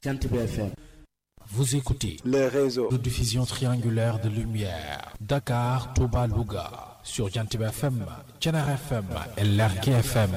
Jantib FM. Vous écoutez le réseau de diffusion triangulaire de lumière Dakar, Touba, Louga sur Jantib FM, Thiénare FM et Lergui FM.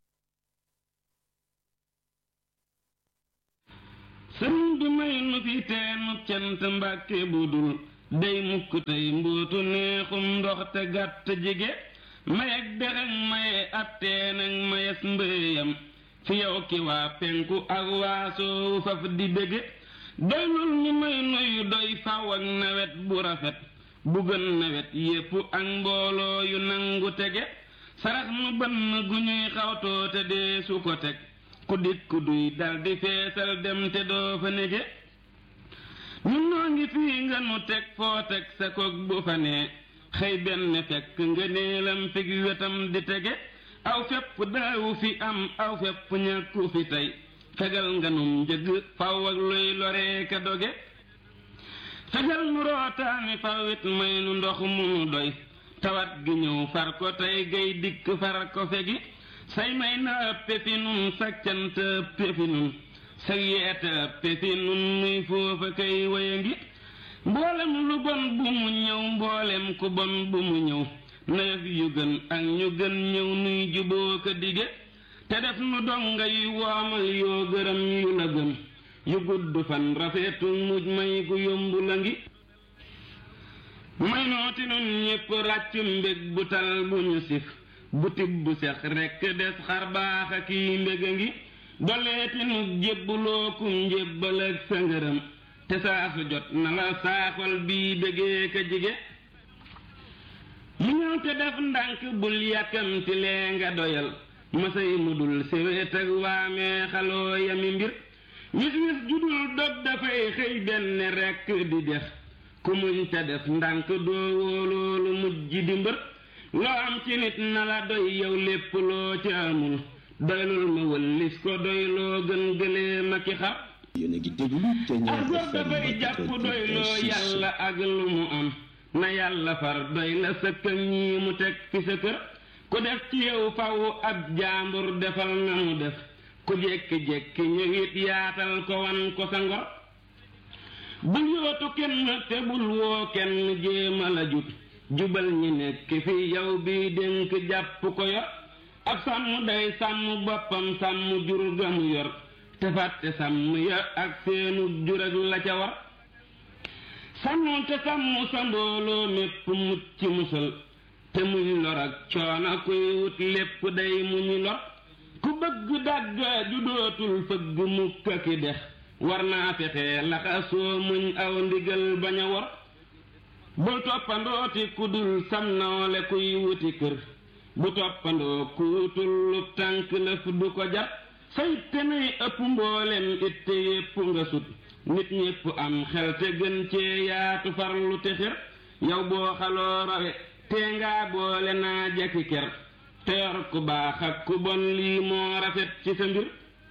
sëriñ bi may nu fi teenu cant mbàkke bu dul day mukk tey mbootu neexum ndox te gàtt jige mayeg dexeg maye ab teeneg mayes mbéyam fi yow ki waa penku ak waasoowu faf di bége doylul ñu may nuyu doy faw ak nawet bu rafet bu gën nawet yépp ak mbooloo yu nangu tege sarax nu bënn gu ñuy xawtoo te dee su ko teg ku dikk duy daldi feesal dem te doo fa nege ñun noo ngi fii nga nu teg foo teg sa kog bu fa nee xëy benn fekk nga neelam fig wetam di tege aw fepp daawu fi am aw fepp ñàkku fi tey fegal nga num njëg faw ak luy loree ka doge fegal nu rootaani fawit may nu ndox mu nu doy tawat gi ñëw far ko tey gay dikk far ko fegi say may na ëppe fi nun sa cant ëppe fi nun sa yeete ëppe fi nun nuy foofa kay waya ngi mboolem lu bon bu mu ñëw mboolem ku bon bu mu ñëw nawet yu gën ak ñu gën ñëw nuy juboo ko dige te def nu donga yu woomal yoo gërëm yu la gën yu gudd fan rafetu muj may gu yomb la ngi may nooti nun ñépp ràccu mbég bu tal bu ñu sif bu tibb sex rekk des xar baax a kii mbég a ngi doleeti nu jébbulookum njébbal ak sa ngërëm te saasu jot na la saaxol bii bégee ka jige mu ñëw te def ndànk bul yàkkamti lee nga doyal masay mu dul séwét ak waamee xaloo yami mbir wis wis judul dog dafay xëy benn rekk di dex ku muñ te def ndànk doo wóoloolu mujj di mbër loo am ci nit na la doy yow lépp loo ci amul doylul ma wëllis ko doy loo gën gëlee ma ki xar ak góor dafay jàpp doy loo yàlla ak lu mu am na yàlla far doy la sëkk ak ñii mu teg fi sa kër ku def ci yow faw ab jaambur defal na mu def ku jékki-jékki ñëwit yaatal ko wan ko sa ngor bul yootu kenn te bul woo kenn jéema la jut jubal ñi nekk fi yow bi dénk jàpp ko yor ab sàmm day sàmm boppam sàmm jur ga mu yor te fàtte sàmm ya ak seenu jur ak la ca war sàmm te sàmm sa mbooloo mépp mucc musal te muñ lor ak coono kuy wut lépp day muñu lor ku bëgg dàgg ju dootul fëgg mukk ki dex war naa fexe laxasoo muñ aw ndigal bañ a war bul toppandooti ku dul sam nawle kuy wuti kër bu toppandoo ku tullub tànk lëf du ko jar say te nay ëpp mboolem itte yépp nga sut nit ñépp am xel te gën cee yaatu farlu te xir yow boo xaloo rawe tee ngaa boole naa jekki ker te yor ku baax ak ku bon lii moo rafet ci sa mbir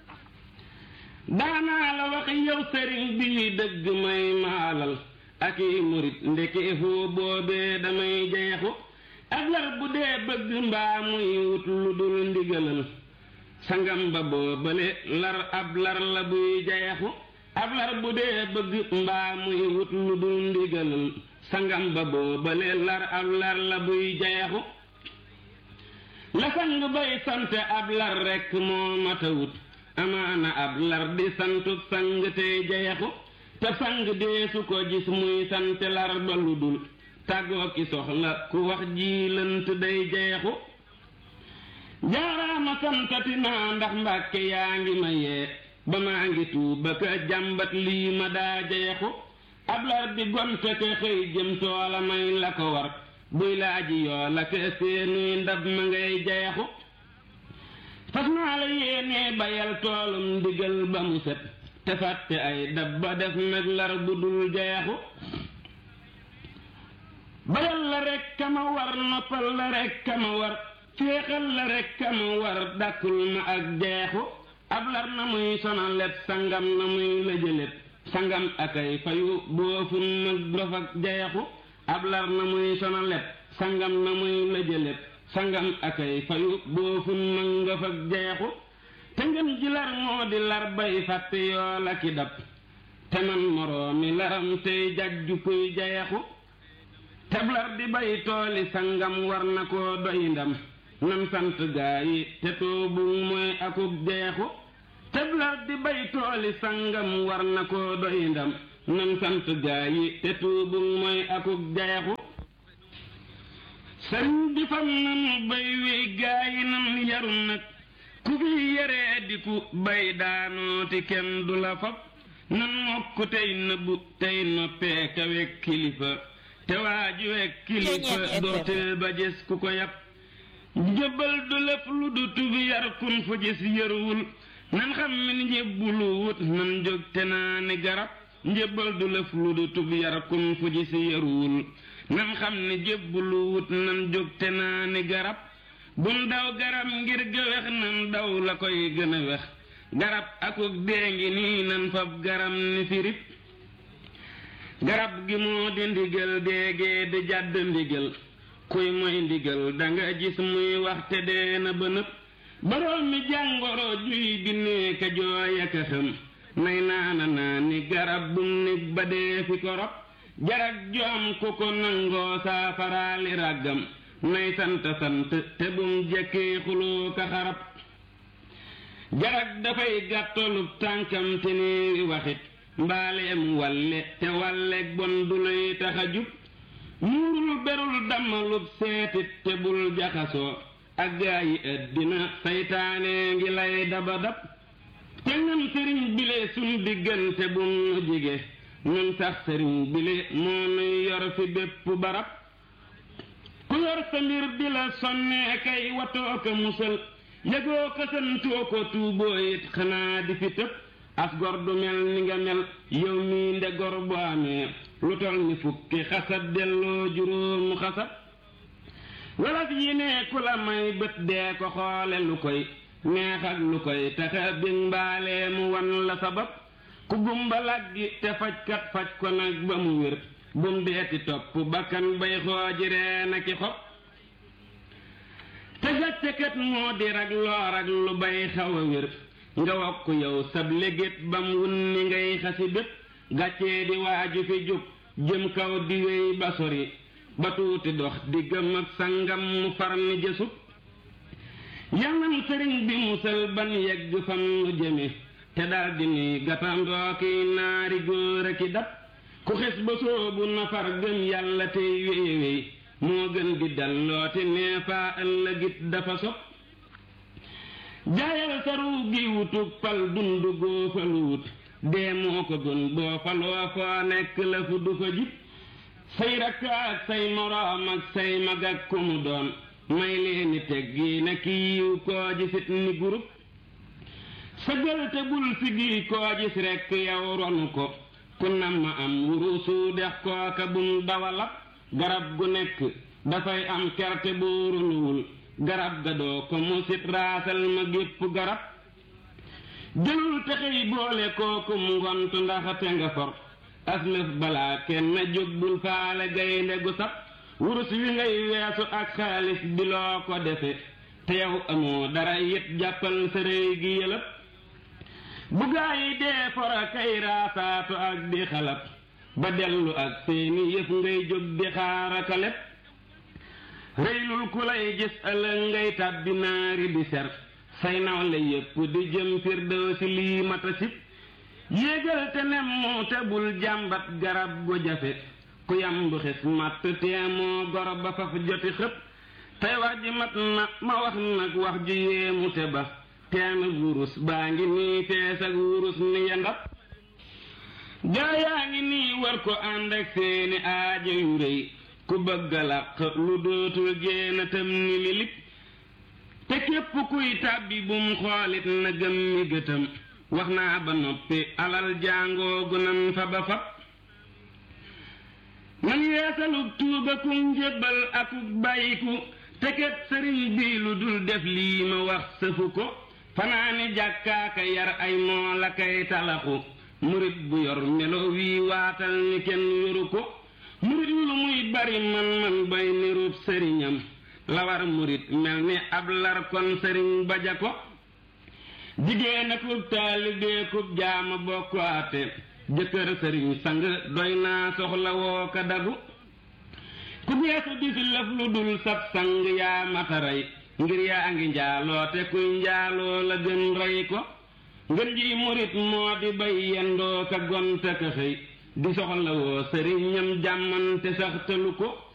daanaa la wax yow sëriñ bi dëgg may maalal ak i murit ndeke foo boobee damay jeexu ak lar bu dee bëgg mbaa muy wut lu dul ndigalal sangam ba boobale lar ab lar la buy jeexu ab lar bu dee bëgg mbaa muy wut lu dul ndigalal sangam ba boobale lar ab lar la buy jeexu la sang bay sant ab lar rekk moo mata wut amaana ab lar di santut sang tey jeexu te sang dee su ko gis muy sant lar ba lu dul tàggoo ki soxla ku wax ji lënt day jeexu jaaraama santati naa ndax mbàkke yaa ngi ma yee ba maa ngi tuuba ka jàmbat lii ma daa jeexu ab lar di gonte ke xëy jëm toola may la ko war buy laaji yoo la ke seenuy ndab ma ngay jeexu fas naa la yéenee bayal toolum ndigal ba mu set te fàtte ay dab ba def nag lar bu dul jeexu bayal la rekk kama war noppal la rekk kama war féexal la rekk kama war dàkkul ma ak jeexu ab lar na muy sonalet sangam na muy la jëlet sangam akay fayu boofun mag dof ak jeexu ab lar na muy sonalet sangam na muy la jëlet sangam akay fayu boofun mag dof ak jeexu te ngeen ji lar moo di lar bay fàtte yoo la ki dab te man moroomi laram tey jajju kuy jayaxu teblar di bay tooli sangam war na koo doy ndam nan sant gaa yi te toobu mooy akub jeexu teblar di bay tooli sangam war na koo doy ndam nan sant gaa yi te toobu mooy akub jeexu sëriñ bi fam nanu bay wi gaa yi nan yaru nag ku fi yaree di ku bay daanooti kenn du la fab nan mokk tey nëbbu tey noppee kawe kilifa te waaju wek kilifa doorteel ba gis ku ko yàpp njëbbal du lépp lu du tubi yar kun fu gis yërwul nan xam ni njëbbulu wut nan jóg te naa ni garab njëbbal du lépp lu du tubi yar kun fu gis yërwul nan xam ni njëbbulu wut nan jóg te naa ni garab bun daw garab ngir gëwex nan daw la koy gën a wex garab akuk dee ngi nii nan fab garam ni firip garab gi moo di ndigal déegee di jàdd ndigal kuy moy ndigal danga gis muy waxte dee na ba nëpp boroom mi jàngoro juy binnee ka jooy aka xam nay naana naa ni garab bum nig ba dee fi ko rob jarag joom ku ko nangoo saafaraali ràggam nay sant sant te bum jekkee xuloo ka xarab jarag dafay gàttalub tànkam te néeri waxit mbaaleem walle te walleeg bon du lay tax a jub muurul berul dammalub seetit te bul jaxasoo ak gaa yi ëddina saytaane ngi lay daba dab te ngam sëriñ bile sun diggante bum nu jige nun sax sëriñ bile moo nuy yor fi bépp barab ku yor sa mbir di la sonnee kay watoo ko musal yëgoo ko santoo ko tuuboo it xanaa di fi tëb as gor du mel ni nga mel yow mii nde gor bu amee lu tol ni fukki xasab delloo juróomu xasab wolof yi ne ku la may bët dee ko xoole lu koy neex ak lu koy taxa bi mbaalee mu wan la sabab ku gumba laggi te fajkat faj ko nag ba mu wér bum deeti topp bakkan bay xooji reen aki xob te gàccekat moo di rag loor ak lu bay xaw a wér nga wokk yow sab légét bam wunni ngay xasi bépp gàccee di waaju fi jóg jëm kaw di wéy ba sori ba tuuti dox di gëm ak sangam mu far ni jësub yanam sëriñ bi musal ban yegg fam nu jëme te dal di nuy gatandoo ki naari góor a ki dab ku xes ba soobu nafar gëm yàlla tey wéy wéy moo gën di dalloote neefaa ëllëgit dafa sob jaayal saru gi wutug fal dundu góofalu wut dee moo ko gën boo faloo foo nekk la fu du fa jib say rakk ak say moroom ak say mag ak ku mu doon may leeni teggi na kiiw koo gisit ni gurub sëgal te bul sigi koo gis rekk yow ronu ko ku nam ma am wurusu dex kooka bum dawalab garab gu nekk dafay am kerte bu runuwul garab ga doo ko musit raasal ma gépp garab jëlul texey boole kookum ngont ndax te nga for aslëf balaa kenn jóg bul faale gaynde gu sab wurus wi ngay weesu ak xaalis bi loo ko defe te yow amoo dara yit jàppal sa réy gi yëlëb bu gaa yi dee fora kay raasaatu ak di xalab ba dellu ak seeni yëf ngay jóg di xaaraka lépp réylul ku lay gis ëllëg ngay tàbbi naari di ser say nawle yépp di jëm firdawsi lii mata sib yéegal te nem moo te bul jàmbat garab gu jafe ku yam bu xis matt teemoo gor ba faf joti xëpp tey wax ji mat na ma wax nag wax ju yéemu te ba teemi wurus baa ngi nii fees ak wurus ni yandab gaa yaa ngi nii war ko ànd ak seeni aajo yu rëy ku bëgg a làq lu dootul génn tam ni milik te képp kuy tàbbi bum xoolit na gëm mi gëtam wax naa ba noppi alal jàngoogu nan fa ba fab nan yeesalug tuuba ku njébbal akuk bàyyiku te ket sëriñ bi lu dul def lii ma wax sëfu ko fanaani jàkkaaka yar ay moo la kay talaxu murit bu yor melo wii waatal ni kenn yoru ko murit lu muy bari man man bay nirub sëriñam la war murit mel ni ab lar kon sëriñ baja ko jigéen akub taalibee kub jaama bokk ate jëkkër sëriñ sang doy naa soxla woo ka dagu ku geesu di fi lëf lu dul sab sang yaa mataray ngir yaa ngi njaaloo te kuy njaaloo la gën rey ko ngën ji murit moo di bay yendoo ka gonta ka xëy di soxla woo sëriñam jàmmante sax tëlu ko